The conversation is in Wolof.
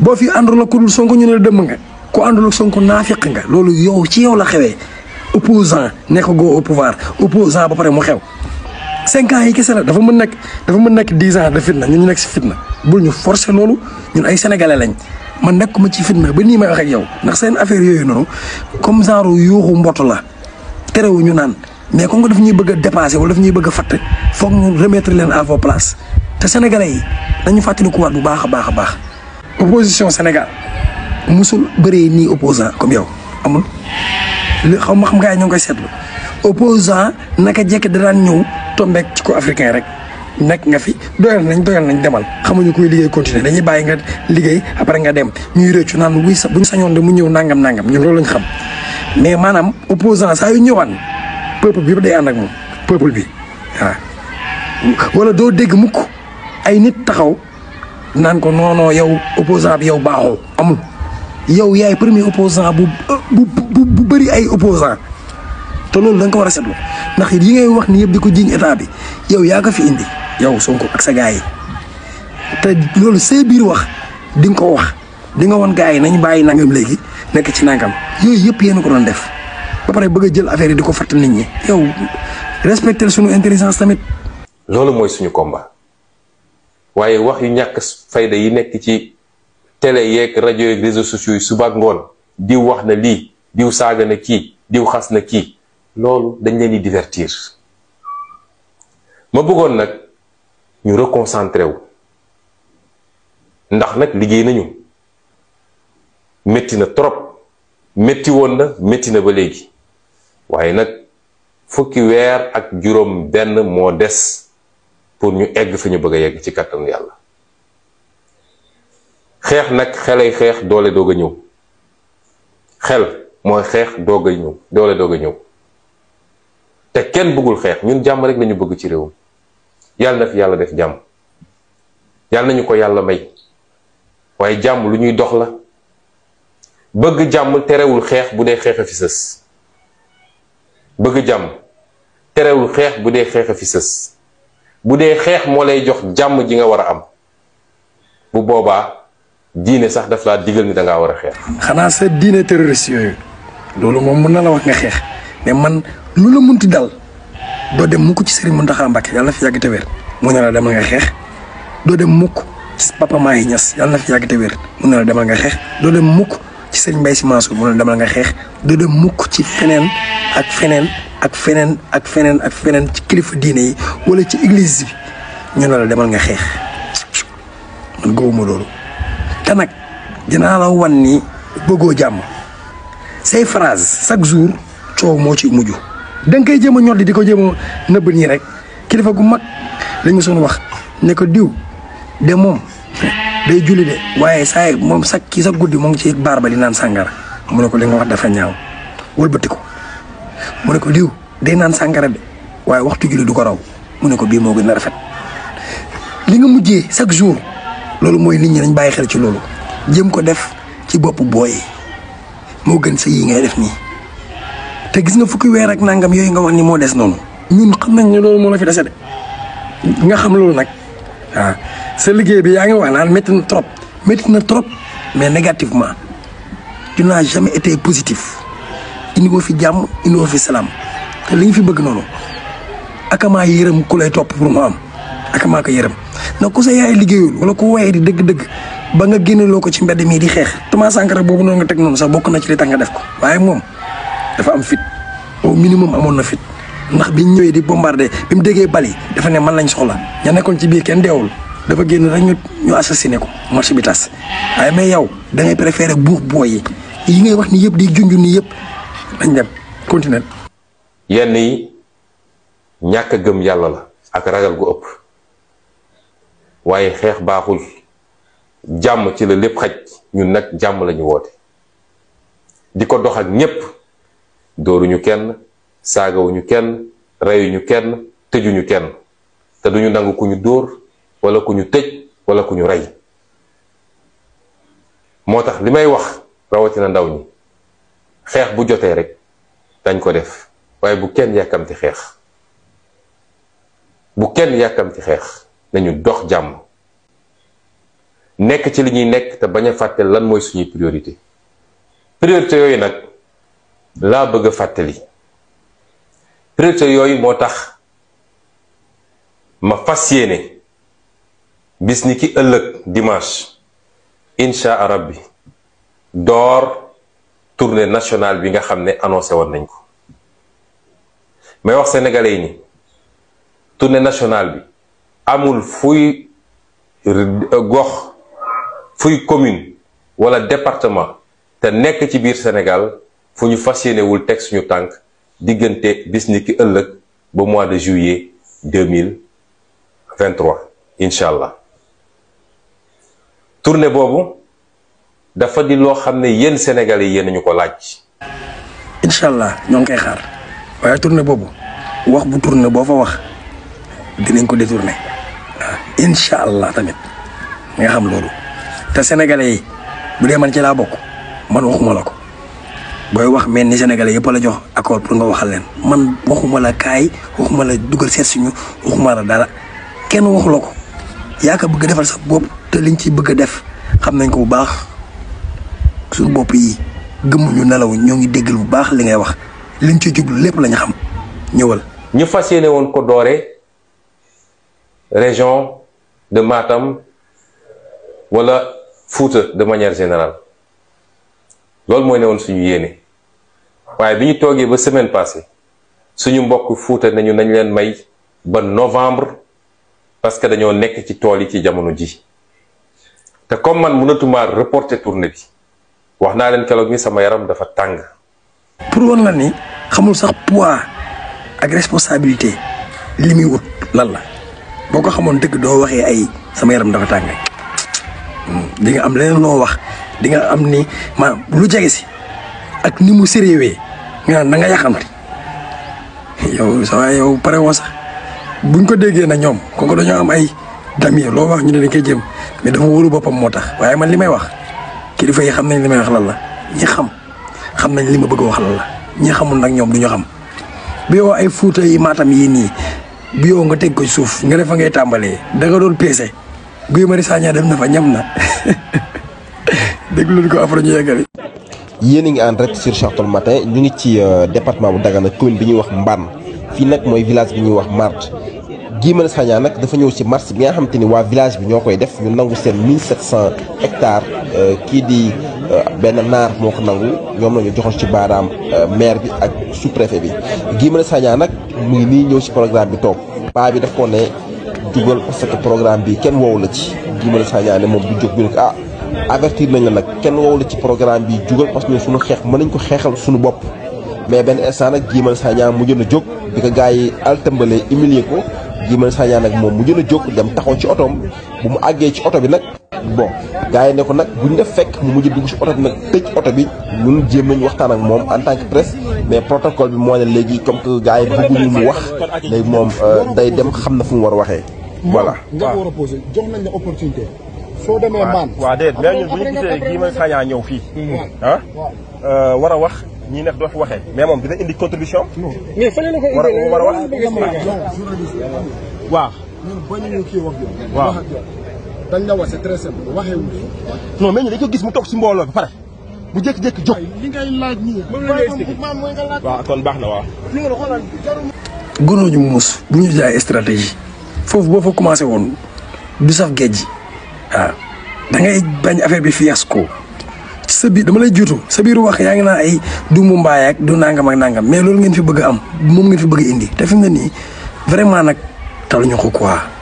boo fi àndul ak ku dul Sonko ñu ne la dëmm nga ku àndul ak Sonko naafiq nga loolu yow ci yow la xewee opposant nekk goo au pouvoir opposant ba pare mu xew cinq ans yi kese la dafa mën nekk dafa mën nekk dix ans de fitna ñun ñu nekk si fitna bul ñu forcer loolu ñun ay sénégalais lañ man nekkuma ci fitna ba nii may wax ak yow ndax seen affaire yooyu noonu comme genre yuuxu mbott la terewu ñu naan mais comme que daf ñuy bëgg a dépasser wala daf ñuy bëgg a fatt foog ñu remettre leen à vos places te sénégalais yi dañu fàttalikuwaat bu baax a baax a baax. opposition Sénégal musul bëree nii opposant comme yow amul li xaw ma xam nga ñoo ngi koy seetlu opposant naka jekk da daan ñëw tombeek ci ko africain rek nekk nga fi doyal nañ doyal nañ demal xamuñu kuy liggéey continuer dañuy bàyyi nga liggéey après nga dem ñuy rëccu naan wuy sa bu ñu sañoon de mu ñëw nangam nangam ñun loolu lañ xam mais maanaam opposant saa yu ñëwaan peuple bi day ànd ak moom peuple bi waaw. wala doo dégg mukk ay nit taxaw naan ko non non yow opposant bi yow baaxoo amul yow yaay premier opposant bu bu bu bu bëri ay opposant te loolu da nga ko war a seetlu ndax yi ngay wax ni yëpp di ko jiiñ état bi yow yaa ko fi indi yow Sonko ak sa gars yi te loolu say biir wax di nga ko wax di nga woon gars yi nañ bàyyi nangam léegi nekk ci nangam yooyu yëpp yéen a ko doon def ba pare bëgg a jël affaire yi di ko fàttali nit ñi yow respecter suñu intelligence tamit. loolu mooy suñu combat waaye wax yu ñàkk fayda yi nekk ci télé yeeg rajo yeeg réseaux sociaux yi suba ak ngoon diw wax na lii diw saaga na kii diw xas na kii loolu dañ leen di divertir ma bëggoon nag ñu reconcentré wu ndax nag liggéey nañu métti na trop métti woon na métti na ba léegi waaye nag fukki weer ak juróom benn moo des pour ñu egg fi ñu bëgg a yegg ci kattanu yàlla xeex nag xelay xeex doole doog a ñëw xel mooy xeex doog a ñëw doole doog a ñëw te kenn bëggul xeex ñun jàmm rek lañu bëgg ci réewum yàlla na fi yàlla def jàmm yàlla nañu ko yàlla may waaye jàmm lu ñuy dox la bëgg jàmm terewul xeex bu dee xeex a fi sës bëgg jàmm terewul xeex bu dee xeex a fi sës bu dee xeex moo lay jox jàmm ji nga war a am bu boobaa diine sax daf laa digal ni da ngaa war a xeex. xanaa sa diine terroriste yooyu loolu moom mën na la wax nga xeex mais man lu la munti dal doo dem mukk ci Serigne Mountakha Mbacké yàlla na fi yàgg te wér mu ne la demal nga xeex doo dem mukk ci Papa Mahi Niass yàlla na fi yàgg te wér mu ne la demal nga xeex doo dem mukk ci Serigne Mbaye Sy Mansour mu ne la demal nga xeex doo dem mukk ci feneen ak feneen ak feneen ak feneen ak feneen ci kilifa diine yi wala ci église bi ñu ne la demal nga xeex man gëwuma loolu te nag dinaa la wan ni bëggoo jàmm say phrase chaque jour coow moo ci mujj da nga koy jéem a ñoddi di ko jéem a nëbb nii rek kilifa gu mag lañ ma soon wax ne ko diw de moom day julli de waaye saa moom sax kii sax guddi moo ngi ci baar ba di naan sàngara mu ne ko li nga wax dafa ñaaw wëlbati ko mu ne ko diw day naan sàngara de waaye waxtu julli du ko raw mu ne ko bii moo gën a rafet li nga mujjee chaque jour loolu mooy nit ñi dañ bàyyi xel ci loolu jëm ko def ci boppu booy moo gën sa yi ngay def nii te gis nga fukki weer ak nangam yooyu nga wax ni moo des noonu ñun xam nañ ne loolu moo la fi dese de nga xam loolu nag waaw sa liggéey bi yaa ngi wax naan métti na trop métti na trop mais négativement tu n'as jamais été positif indi woo fi jàmm indi woo fi salaam te li ñu fi bëgg noonu akamaa yërëm ku lay topp pour mu am akamaa ko yërëm na ku sa yaay liggéeyul wala ku waaye di dëgg-dëgg ba nga génneloo ko ci mbedd mii di xeex Thomas Sankara boobu noonu nga teg noonu sax bokk na ci li tax nga def ko waaye moom dafa am fit au minimum amoon na fit ndax biñ ñëwee di bombardé bi mu déggee bali dafa ne man lañ soxla ña nekkoon ci biir kenn deewul dafa génn rek ñu ñu assassiné ko marché bi tas waaye mais yow da ngay préféré buux booy yi yi ngay wax ni yëpp di junj ni yëpp nañ dem continuer yenn yi ñàkk a gëm yàlla la ak ragal gu ëpp waaye xeex baaxul jàmm ci la lépp xaj ñun nag jàmm lañu woote di ko dox ak ñépp dóoruñu kenn saagawuñu kenn reyuñu kenn tëjuñu kenn te duñu nangu ku ñu dóor wala ku ñu tëj wala ku ñu rey moo tax li may wax rawatina ndaw ñi xeex bu jotee rek dañ ko def waaye bu kenn yàkkamti xeex bu kenn yàkkamti xeex nañu dox jàmm nekk ci li ñuy nekk te bañ a fàtte lan mooy suñuy priorité priorité yooyu nag laa bëgg a fàttali priorité yooyu moo tax ma fas yéene bis ni ki ëllëg dimanche incha rabbi door tournée nationale bi nga xam ne annoncé woon nañ ko may wax sénégalais yi ni tournée nationale bi amul fuy gox fuy commune wala département te nekk ci biir Sénégal fu ñu fas yéenewul teg suñu tànk diggante bis ni ki ëllëg ba mois de juillet deux mille vingt trois incha allah tournée boobu dafa di loo xam ne yéen Sénégalais yi yéen ñu ko laaj. incha allah ñoo ngi koy xaar waaye tournée boobu wax bu tournée boo fa wax dinañ ko détourné waaw incha allah tamit nga xam loolu te sénégalais yi bu dee man ci laa bokk man waxuma la ko booy wax mel ni sénégalais yëpp la jox accord pour nga waxal leen man waxuma la kaay waxuma la dugal seet suñu waxuma la dara kenn waxu la ko yaa ko bëgg a defal sa bopp te liñ ci bëgg a def xam nañ ko bu baax suñu bopp yi gëmmuñu nelaw ñoo ngi déggal bu baax li ngay wax liñ ci jublu lépp lañu xam ñëwal. ñu fas yéene woon ko doore région de Matam wala Fouta de manière générale loolu mooy ne woon suñu yéene waaye bi ñu toogee ba semaine passée suñu mbokk Fouta nañu nañ leen may ba novembre parce que dañoo nekk ci tool yi ci jamono ji te comme man mënatuma reporter tournée bi wax naa leen keroog ni sama yaram dafa tàng. pour woon la ni xamul sax poids ak responsabilité li muy wut lan la boo ko xamoon dëgg doo waxee ay sama yaram dafa tàng di nga am leneen loo wax di nga am ni maanaam lu jege si ak ni mu sérieux nga naan da nga yàqamti yow sa waay yow pare woo sax buñ ko déggee na ñoom kooku dañoo am ay damier loo wax ñu ne dañ koy jëm mais dafa wóolu boppam moo tax waaye man li may wax kilifa yi xam nañ li may wax lan la ñi xam xam nañ li ma bëgg a wax lan la ñi xamul nag ñoom du ñu xam bi yow ay fuuta yi maatam yii nii bi yow nga teg ko ci suuf nga defa ngay tàmbalee da nga doon peese Guy Marius Sagna dem na fa ñam na déglu ko après ñu yeggali. yéen a ngi en direct sur Chartol matin ñu ngi ci département bu Dagana commune bi ñuy wax Mbane fii nag mooy village bi ñuy wax Marte Guy Marius Sagna nag dafa ñëw ci marché bi nga xamante ni waa village bi ñoo koy def ñu nangu seen 1700 hectares kii di benn naar moo ko nangu ñoom la ñu joxoon ci baaraam maire bi ak sous-préfet bi Guy Marius Sagna nag mu ngi nii ñëw ci programme bi toog paa bi daf ko ne dugal parce que programme bi kenn woowu la ci Guy Marius Sagna ne moom du jóg ñu ne ko ah avertir nañ la nag kenn woowu la ci programme bi jugal parce que ñun suñu xeex mën nañ ko xeexal suñu bopp mais benn instant nag Guy Marius Sagna mu jën a jóg bi ko gars yi altëmbalee humilier ko Guy Marius Sagna nag moom mu jën a jóg dem taxaw ci otoom bu mu àggee ci oto bi nag bon gars yi ne ko nag buñ def fekk mu mujj dugg ci oto bi nag tëj oto bi ñun jéem nañu waxtaan ak moom en tant que presse mais protocole bi moo ne léegi comme que gars yi bëgguñu mu wax léegi moom day dem xam na fu mu war a waxee voilà. nga war a posé jox nañ la opportunité. soo demee maan. waaw déedéet mais ñun bu ñu gisee Guy Marius Sagna ñëw fii. ah war a wax ñi nekk doo fi waxee. mais moom dina indi contribution. mais fële la ko war a war a wax. waaw. ñun bañuñu kii wax yow. waaw wax ak yow dañ la wax c'est très simple waxee wu non mais ñu dañ ko gis mu toog si mbooloo ba pare mu jékki-jékki jóg. li ngay laaj nii. moom la ngay expliqué maam mooy nga laaj. waaw kon baax na waaw. loolu xoolal jarul. gunóoñu muus bu ñu jaay stratégie foofu boo fa commencé woon du saf géej gi waaw da ngay bañ affaire bi fiasco sa biir dama lay juutu sa biir wax yaa ngi naan ay du mu mbaay ak du nangam ak nangam mais loolu ngeen fi bëgg a am moom ngeen fi bëgg a indi te fi mu ne nii vraiment nag taluñu ko quoi